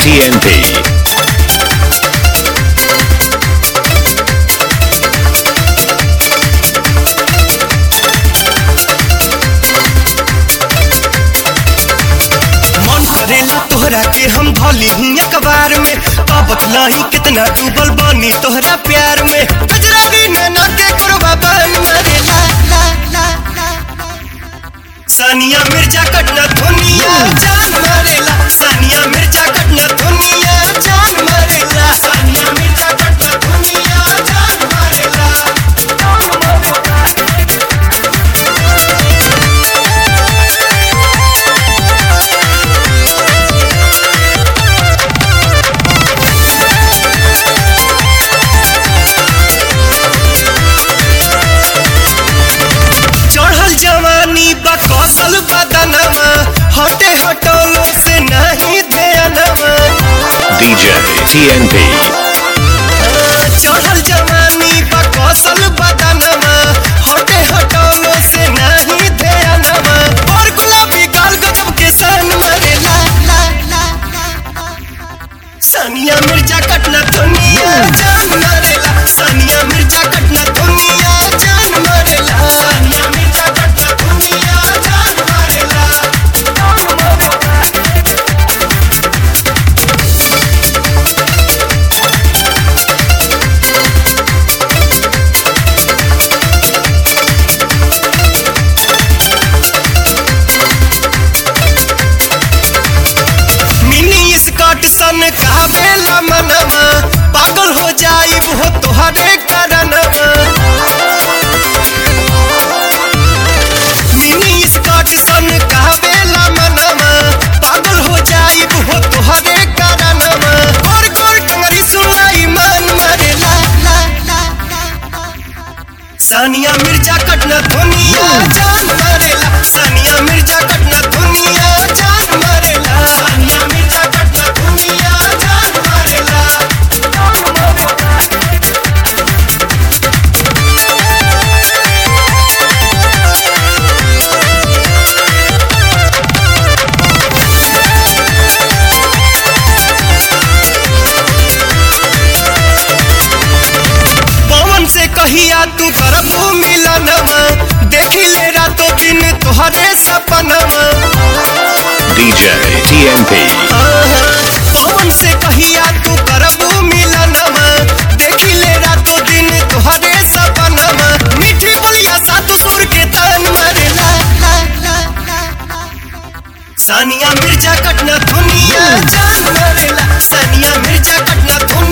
TNT. मन करेला तोहरा के हम धोली ही अखबार में का बतलाई कितना डूबल बानी तोहरा प्यार में गजरारी नैना के करवा बन मरेला ला ला ला सानिया मिर्जा कटना दुनिया जान मारेला सानिया मिर्जा कटना दुनिया जान मारेला सानिया मिर्जा कटना दुनिया जान मारेला जान मारेला चढ़ल जवानी बा कौशल बदनवा हटे हटोलो से नहीं ध्यानवा DJ TNT. चढ़ल जवानी बा कौशल बदनवा हटे हटोलो से नहीं ध्यानवा और गुलाबी गाल गजब के सन मरे ला ला ला सानिया मिर्जा कटना दुनिया जान मरेला सानिया मिर्जा कटना दुनिया जान मरेला सानिया मिर्जा कटना दुनिया जान मरेला जान मरेला मिनी स्कर्ट सन काबेला मनवा पागल हो जाइब हो तोहरे करनवा मिनी स्कर्ट सन काबेला मनवा पागल हो जाइब हो तोहरे करनवा गोर गोर टंगरी सुनाई मन मरे ला ला ला सानिया मिर्जा कटना दुनिया जान मरेला सानिया मिर्जा कटना दुनिया जान मरेला सानिया मिर्जा कटना दुनिया जान मरेला जान मरेला पवन से कहिया तू करबू मिलनवा देखी ले रातों दिन तोहरे सपनवा DJ TNT. पवन से कहिया तू करबू मिलनवा देखी ले रातों दिन तोहरे सपनवा मीठी बोलिया सात सुर के तान मरे ला ला ला ला सानिया मिर्जा कटना दुनिया जान मरेला सानिया मिर्जा कटना दुनिया